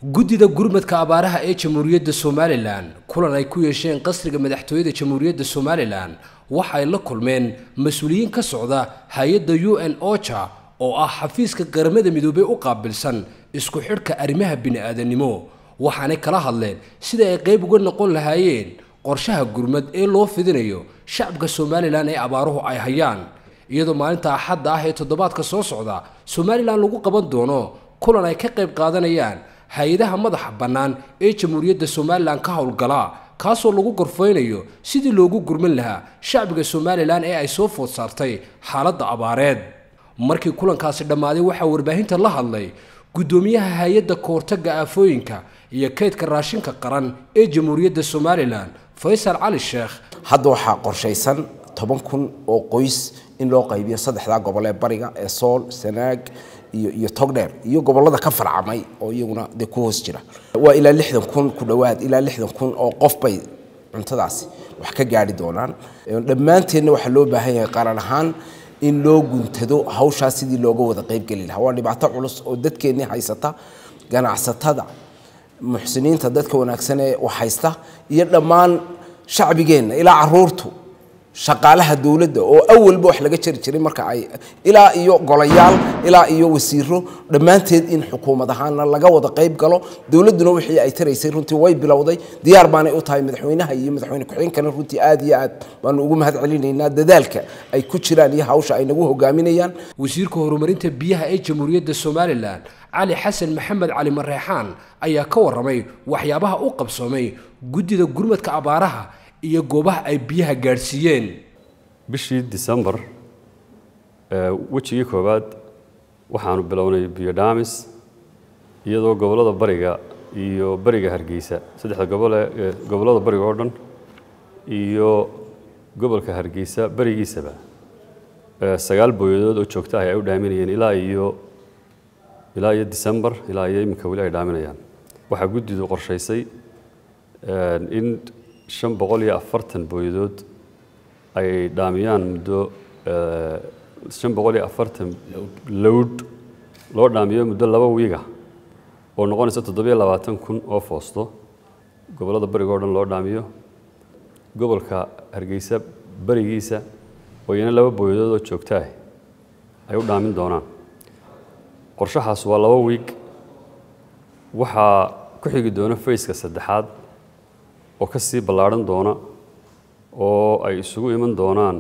guddida gurmadka abaaraha ee jamhuuriyadda somalilan kulan ay ku yeesheen qasriga madaxtooyada jamhuuriyadda somalilan waxay la kulmeen mas-uuliyiin ka socda hay-adda u n ocha oo ah xafiiska qaramada midoobey u qaabilsan isku xidhka arrimaha bini-aadanimo waxaanay kala hadleen sida ay qayb uga noqon lahaayeen qorshaha gurmad ee loo fidinayo shacabka somalilan ee abaaruhu ay hayaan iyadoo maalinta axadda ah ee toddobaadka soo socda somalilan lagu qaban doono kulan ay ka qayb qaadanayaan hay-adaha madaxa bannaan ee jamhuuriyadda somalilan ka howlgala kaasoo lagu gorfeynayo sidii loogu gurman lahaa shacbiga somalilan ee ay soo food saartay xaaladda abaareed markii kulankaasi dhammaaday waxaa warbaahinta la hadlay guddoomiyaha hay-adda kahortagga aafooyinka iyo kaydka raashinka qaran ee jamhuuriyadda somalilan faysal cali sheekh hadda waxaa qorshaysan toban kun oo qoys in loo qaybiyo saddexdaa gobol ee bariga ee sool sanaag iyo iyo togdheer iyo gobolada ka farcamay oo iyaguna dee ku hoos jira waa ilaa lixdan kun ku dhowaad ilaa lixdan kun oo qof bay cuntadaasi wax ka gaari doonaan dhammaanteenna waxaa loo baahan yahay qaran ahaan in loo guntado hawshaas sidii looga wada qaybgeli lahaa waa dhibaato culus oo dadkeennii haysata ganacsatada muxsiniinta dadka wanaagsan ee wax haysta iyo dhammaan shacbigeenna ilaa caruurtu shaqaalaha dowladda oo awalba wax laga jari jiray marka ay ilaa iyo golayaal ilaa iyo wasiiro dhammaanteed in xukuumad ahaana laga wada qayb galo dowladduna wixii ay taraysay runtii way bilowday diyaar baanay u tahay madaxweynaha iyo madaxweyne ku-xigeenkana runtii aad iyo aad baanu ugu mahad celinaynaa dadaalka ay ku jiraan iyo hawsha ay nagu hogaaminayaan wasiirka horumarinta biyaha ee jamhuuriyadda somalilan cali xasan maxamed cali mareexaan ayaa ka warramay waxyaabaha u qabsoomay guddida gurmadka abaaraha iyo goobaha ay biyaha gaadhsiiyeen bishii disembar wejigii koowaad waxaanu bilownay biyo dhaamis iyadoo gobollada bariga iyo bariga hargeysa saddexda gobole gobollada bariga oo dhan iyo gobolka hargeysa barigiisaba sagaal booyadood oo joogta ah ay u dhaaminayeen ilaa iyo ilaa iyo disembar ilaa iyo iminka weli ay dhaaminayaan waxaa guddidu qorshaysay in shan boqol iyo afartan booyadood ay dhaamiyaan muddo shan boqol iyo afartan lowd loo dhaamiyo muddo laba wiiga oo noqonaysa toddobiyo labaatan kun oo foosto gobollada bariga o dhan loo dhaamiyo gobolka hargeysa barigiisa oo iyana laba booyadood oo joogtaah ay u dhaamin doonaan qorshahaas waa laba wiig waxaa ku xigi doona fayska saddexaad oo ka sii ballaadhan doona oo ay isugu iman doonaan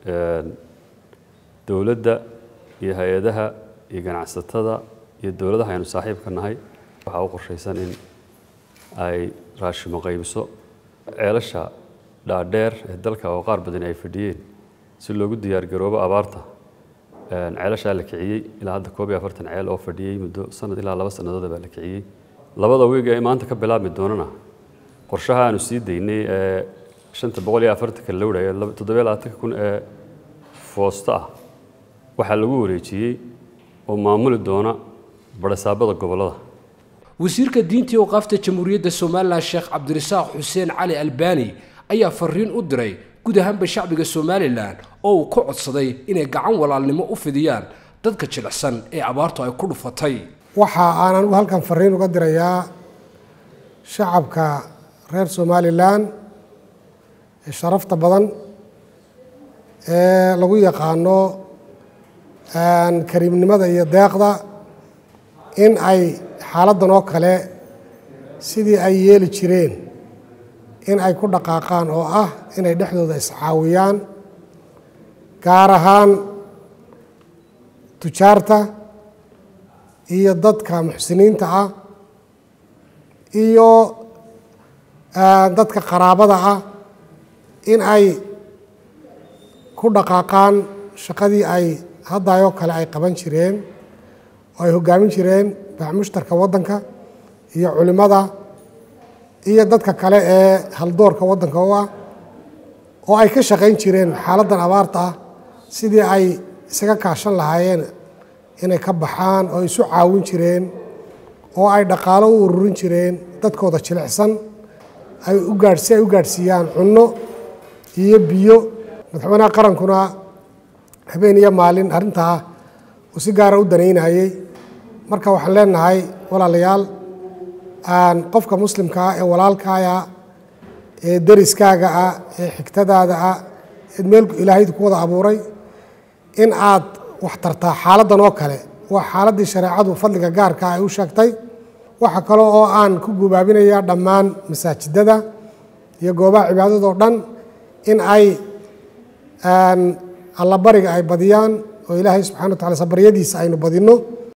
dowladda iyo hay-adaha iyo ganacsatada iyo dowladaha aynu saaxiibka nahay waxaa u qorshaysan in ay raashimo qaybiso ceelasha dhaadheer ee dalka oo qaar badan ay fadhiyeen si loogu diyaargaroobo abaarta ceelashaa la kiciyey ilaa hadda koob iyo afartan ceel oo fadhiyey muddo sanad ilaa laba sannadood baa la kiciyey labada wiiga ee maanta ka bilaabmi doonana qorshaha aanu sii daynay ee shanta boqol iyo afartanka lowdha ee toddobiyo labaatanka kun ee foosto ah waxaa lagu wareejiyey oo maamuli doona barasaabada gobollada wasiirka diintii waqaafta jamhuuriyadda somalilan sheekh cabdirasaaq xuseen cali albani ayaa fariin u diray guud ahaanba shacbiga somalilan oo uu ka codsaday inay gacan walaalnimo u fidiyaan dadka jilicsan ee abaartu ay ku dhufatay waxa aan anigu halkan fariin uga dirayaa shacabka reer somalilan ee sharafta badan ee lagu yaqaano kariimnimada iyo deeqda in ay xaaladdan oo kale sidii ay yeeli jireen in ay ku dhaqaaqaan oo ah inay dhexdooda iscaawiyaan gaar ahaan tujaarta iyo dadka muxsiniinta ah iyo dadka qaraabada ah in ay ku dhaqaaqaan shaqadii ay haddayoo kale ay qaban jireen oo ay hoggaamin jireen baxmushtarka waddanka iyo culimmada iyo dadka kale ee haldoorka waddanka u ah oo ay ka shaqayn jireen xaaladdan abaarta ah sidii ay isaga kaashan lahaayeen inay ka baxaan oo isu caawin jireen oo ay dhaqaalo u ururin jireen dadkooda jilicsan ay u gaadh si ay u gaadhsiiyaan cunno iyo biyo madaxweynaha qarankuna habeen iyo maalin arrintaa uu si gaara u danaynayey marka waxaan leenahay walaalayaal qofka muslimka ah ee walaalkaaya ee deriskaaga ah ee xigtadaada ah eed meel ilaahaydu ku wada abuuray in aad wax tartaa xaaladdan oo kale waa xaaladdii shareecadu fadliga gaarka ay u sheegtay waxa kale oo aan ku gubaabinayaa dhammaan masaajidada iyo goobaha cibaadadoo dhan in ay allabariga ay badiyaan oo ilaahay subxana wa tacala sabaryadiisa aynu badinno